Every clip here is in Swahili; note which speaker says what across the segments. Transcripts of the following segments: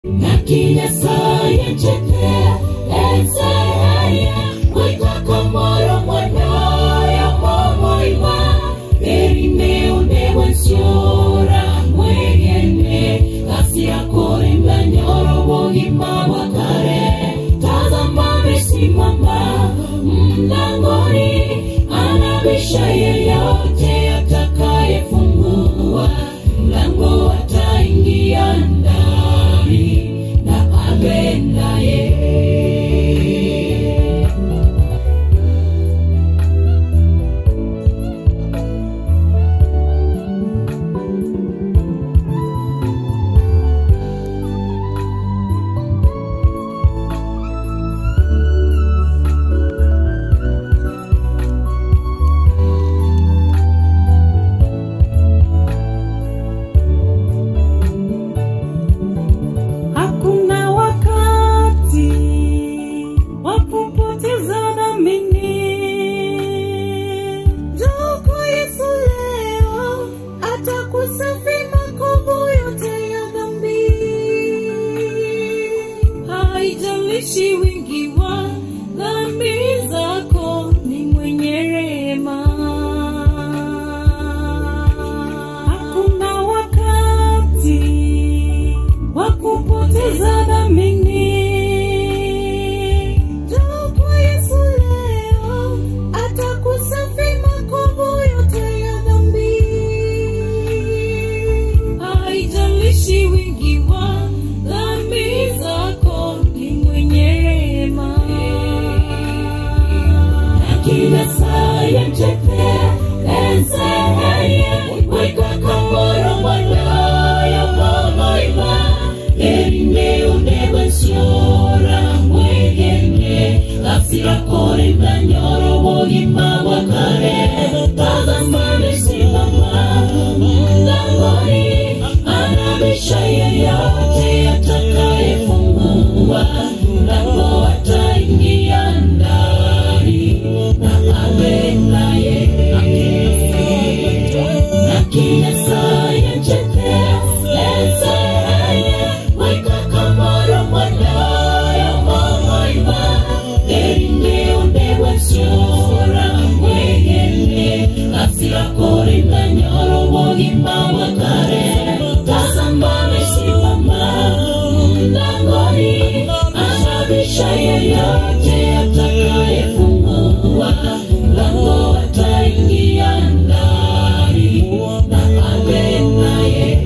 Speaker 1: Nyasaye cheke enseye Wikako moro mwanayo momoima Erine unewe siora mwegene Kasi akore mlanyoro wogima wakare Tazama amesimama mlangoni Anabisha yeyote atakayefungua Mlango ataingia ndani na awe naye
Speaker 2: Hakuna wakati wa kupoteza dhamini. Njoo kwa Yesu leo, atakusafi makovu yote ya dhambi. Haijalishi wingi wa dhambi zako, ni mwenye rehema. Hakuna wakati wa kupoteza dhamini. Njoo kwa Yesu leo, atakusafi makovu yote ya dhambi. Haijalishi wingi wa dhambi zako, ni mwenye rehema.
Speaker 1: Kila saa ya mcheke enseye Wikako moro mwanayo momoima Erine unewe siora mwegene Kasi akore mlanyoro wogima wakare Tazama amesimama mlangoni Anabisha yeyote atakayefungua Mlango ataingia ndani na awe naye na kila saa ya cheke enseye Wikako moro mwanayo momoima Erinde undewe siora mwegene Kasi akore mlanyoro wogima wakare Tazama amesimama mlangoni Anabisha yeyote atakayefungua Mlango ataingia ndani na awe naye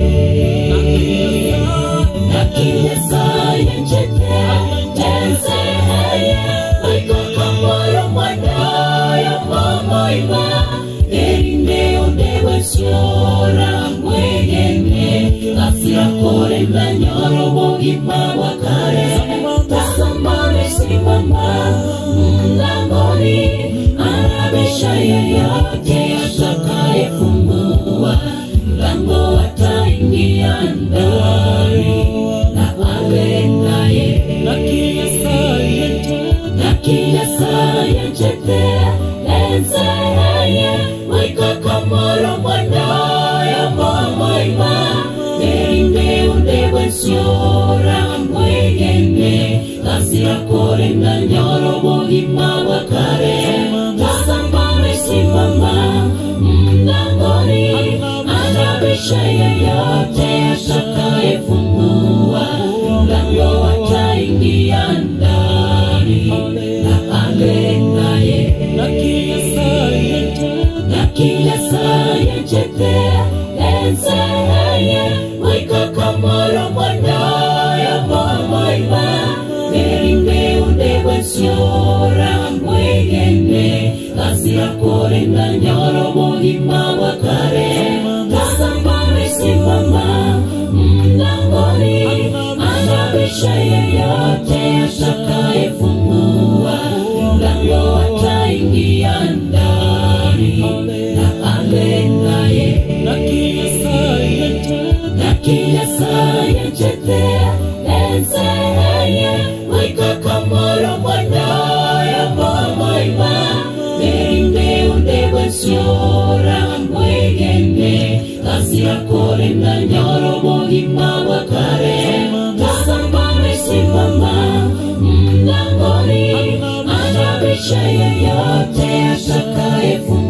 Speaker 1: na kila saa ya cheke enseye Wikako moro mwanayo momoima Erinde undewe siora mwegene Kasi akore mlanyoro wogima wakare Tazama amesimama mlangoni Anabisha yeyote atakayefungua Mlango ataingia ndani na awe naye na kila saa ya cheke enseye Wikako moro mwanayo momoima Erinde undewe siora mwegene Kasi akore mlanyoro wogima wakare Tazama amesimama mlangoni Anabisha yeyote atakayefungua Mlango ataingia ndani na awe naye na kila saa ya cheke enseye Wikako moro mwanayo momoima Erinde undewe siora mwegene Kasi akore mlanyoro wogima wakare Tazama amesimama mlangoni Anabisha yeyote atakayefungua Mlango ataingia ndani na awe naye na kila saa ya cheke enseye Wikako moro mwanayo momoima Erinde undewe siora mwegene Kasi akore mlanyoro wogima wakare Tazama maisha yoyote atakayefunga